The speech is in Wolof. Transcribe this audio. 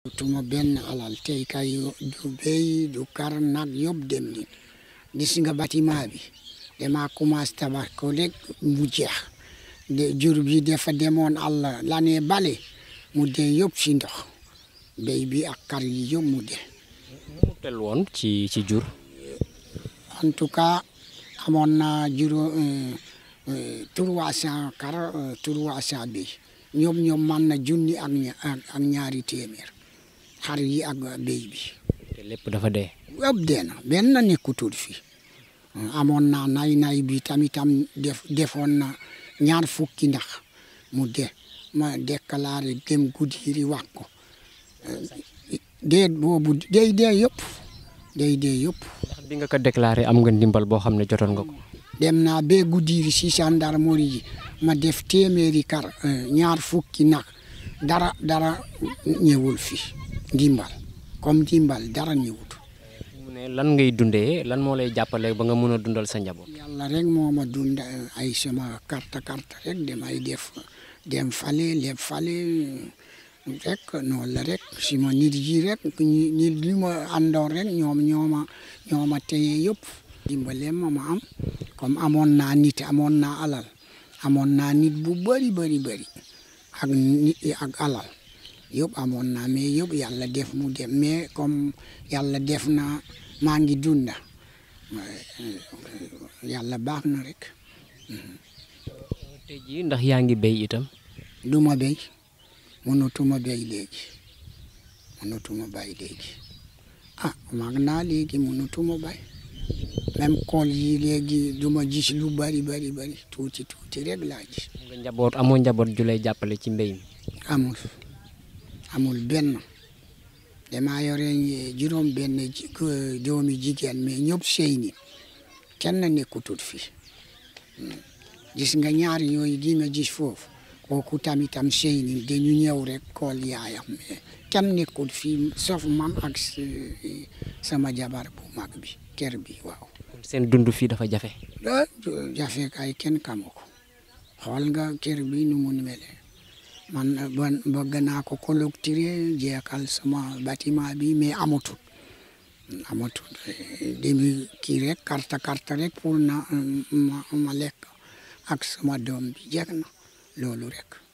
tuma benn alal tey kay du béy du kar nag yëpp dem ni gis nga bâtiment bi dama commencé tabax ko rek mu jeex de jur bi dafa demoon àll l'année bale mu dee yëpp si ndox béy bi ak kar yi yëpp mu dee mu tel woon ci ci jur en tout cas amoon na juróom trois cent kar trois cent béy ñoom ñoom man na junni ak ak ñaari téeméer xar yi ak béy bi te lépp dafa dee yëpp dee na benn nekkutul fii amoon na nay nay bi tamitam def defoon na ñaar fukki ndax mu dee ma déclaré dem Goudiri wax ko dee boobu day dee yëpp day dee yëpp ndax bi nga ko déclaré am nga ndimbal boo xam ne jotoon nga ko dem naa ba Goudiri si gendarmerie ji ma def téeméeri kar ñaar fukki nag dara dara ñëwul fi ndimbal comme ndimbal dara ñëwut mu ne lan ngay dundee lan moo lay jàppale ba nga mën a dundal sa njaboot yàlla rek moo ma dund ay sama carte carte rek damay def dem fale leb fale rek noonu la rek si ma nit yi rek nit li ma àndoon rek ñoom ñooma ñooma téye yëpp dimbale ma ma am comme amoon naa nit amoon naa alal amoon naa nit bu bëri bëri bëri ak nit ak alal yëpp amoon naa mais yëpp yàlla def mu dem mais comme yàlla def na maa ngi dunda yàlla baax na rek tey jii ndax yaa ngi béy itam du ma béy mënatuma béy léegi mënatuma bay léegi ah mag naa léegi mënatuma bay même kool yi léegi du ma gis lu bari bari bari tuuti tuuti rek laa gis nga njaboot amoo njaboot ju lay jàppale ci mbéy mi amul amul benn damaa yore juróom benn doomi jigéen mais ñëpp sëy ni kenn nekkutul fi gis nga ñaar yooyu gi nga gis foofu kooku tamitam sëy ni dañu ñëw rek kool yaayam mais kenn nekkul fii sauf man ak sama jabar bu mag bi kër bi waaw seen dund fii dafa jafe jafe kay kenn kamu ko xool nga kër bi nu mu mele man ban bëgg naa ko clôturer jeexal sama bâtiment bi mais amatul amatul demi kii rek carte carte rek pour na ma ma lekk ak sama doom bi jeex na loolu rek